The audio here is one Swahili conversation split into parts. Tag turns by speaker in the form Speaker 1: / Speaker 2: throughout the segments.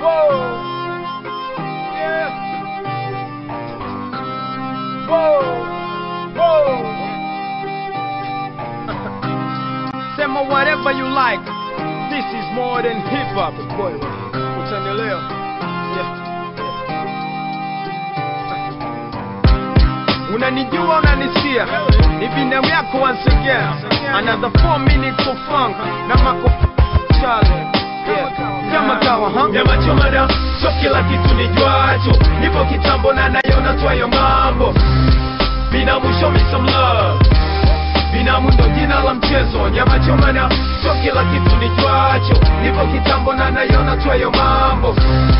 Speaker 1: Whoa. Yeah. Whoa. Whoa. Sema whatever you like. This is more than hip hop. Boy, utanielewa. Yeah. Unanijua, unanisikia, ni binamu yako once again. Another 4 minutes of funk na mako Charlie. Yeah. Kama kawa, huh?
Speaker 2: Nyama choma na so kila kitu ni jwacho Nipo kitambo na nayona twayo mambo Binamu show me some love Binamu ndo jina la mchezo Nyama choma na so kila kitu ni jwacho Nipo kitambo na nayona twayo mambo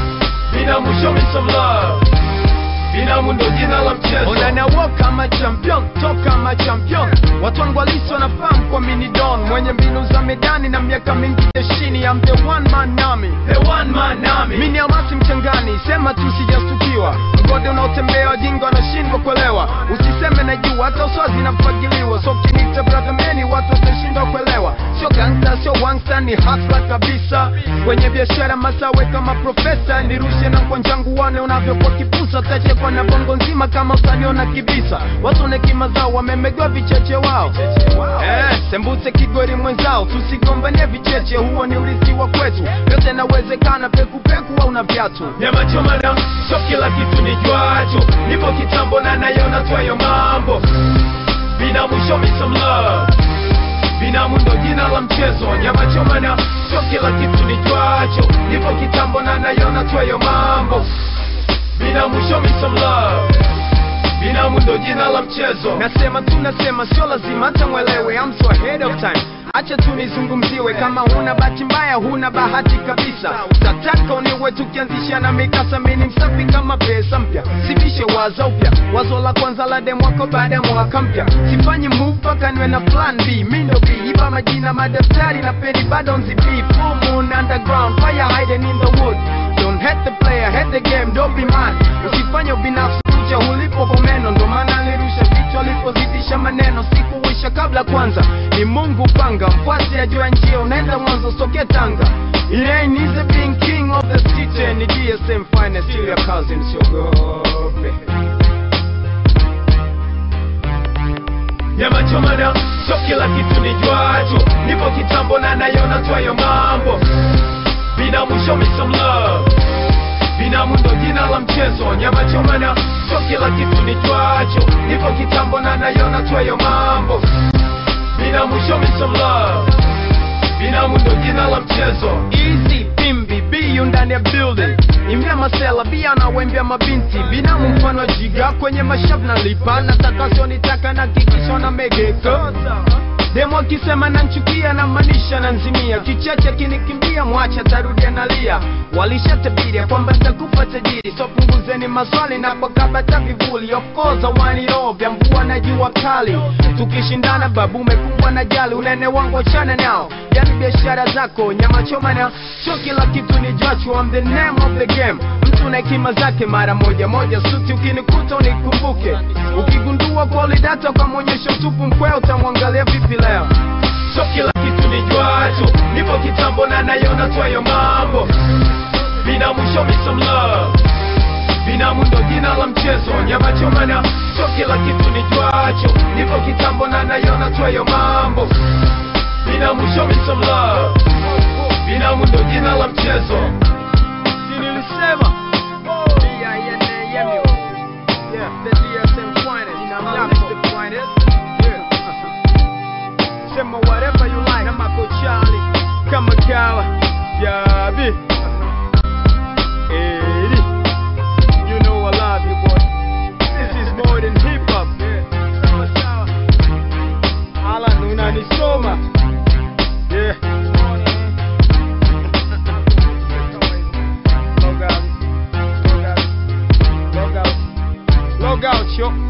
Speaker 2: Binamu show me some love Binamu ndo jina la mchezo
Speaker 1: Unanawo kama champion, toka kama champion. Watu wangu halisi wanafahamu kwa mini don, mwenye mbinu za medani na miaka mingi jeshini. I'm the one man army.
Speaker 2: The one man army
Speaker 1: Mimi ni almasi mchangani, sema tu sijastukiwa. Mgode unaotembea wajinga wanashindwa kuelewa. Usiseme najua, hata uswazi nafagiliwa. So kinita brother meni, watu watashindwa kuelewa. Sio gangsta, sio wangsta, ni hustler kabisa. Kwenye biashara masawe kama profesa, nirushe na kwa njangu wane unavyokuwa kipusa. Tachekwa na bongo nzima kama utaniona kibisa. Watu na hekima zao wamemegwa vicheche wao. Eh, sembuse kigori mwenzao, tusigombanie vicheche, huo ni urithi wa kwetu. Yote nawezekana, pekupeku au na viatu.
Speaker 2: Nyama choma na so kila kitu ni jwacho Nipo kitambo na nayona twayo mambo Binamu show me some love Binamu ndo jina la mchezo Nyama choma na so kila kitu ni jwacho Nipo kitambo na nayona twayo mambo Binamu show me some love Binamu ndo jina la mchezo
Speaker 1: Nasema tu nasema, sio lazima hata mwelewe, I'm so ahead of time. Acha tu nizungumziwe, kama huna bahati mbaya, huna bahati kabisa. Utataka uniwe tukianzisha na mikasa, mimi ni msafi kama pesa mpya, sivishe wazo upya, wazo la kwanza la demu wako baada ya mwaka mpya. Sifanyi move mpaka niwe na plan B, mimi ndo B, iba majina madaftari na peni bado nzipi, full moon underground, fire hiding in the wood. Don't hate the player, hate the game, don't be mad. Usifanye ubinafsi kucha ulipo pomeno, ndo maana nirusha vichwa alipozidisha maneno, sikuwisha kabla kwanza. Ni Mungu panga, mfuasi ajua njia, unaenda mwanzo soke Tanga. It ain't easy being king of the city, ni DSM finest, still your cousin, siogope.
Speaker 2: Nyama choma na so kila kitu ni jwacho Nipo kitambo na nayona twayo mambo Binamu show me some love Binamu ndo jina la mchezo Nyama choma na so kila kitu ni jwacho Nipo kitambo na nayona twayo mambo Binamu show me some love Binamu ndo jina la mchezo
Speaker 1: Easy pimbi biyu ndani ya building imbia masela bia na wembia mabinti binamu mfano wa jiga kwenye mashavu na lipa nataka sionitaka na kikisho na megeka demo akisema nanchukia na manisha na nzimia kicheche kinikimbia mwacha tarudia nalia walishatabiria kwamba nitakufa tajiri so punguzeni maswali na kwa kabata vivuli of course I want it all vya mvua na jua kali tukishindana babu umekumbwa na jali unene wangu achana nao yani biashara zako nyama choma na sio kila kitu ni jachu I'm the name of the game mtu na hekima zake mara moja moja suti ukinikuta unikumbuke ukigundua kweli data ukamwonyesha utupu mkwea utamwangalia vipi leo
Speaker 2: So kila kitu ni jwacho Nipo kitambo na nayona twayo mambo Binamu show me some love Binamu ndo jina la mchezo Nyama choma na so kila kitu ni jwacho Nipo kitambo na nayona twayo mambo Binamu show me some love Binamu ndo jina la mchezo
Speaker 1: Si nilisema D-I-N-A-M-U. Yeah, the DSM finest. Yako the finest. Yeah. Sema whatever you like. Kama Charlie, kama kawa, Yabi. Eddie. You know I love you, boy. This is more than hip hop. Sawa sawa. Alan unanisoma. Yeah. Log out. Log out. Log out. Log out, yo.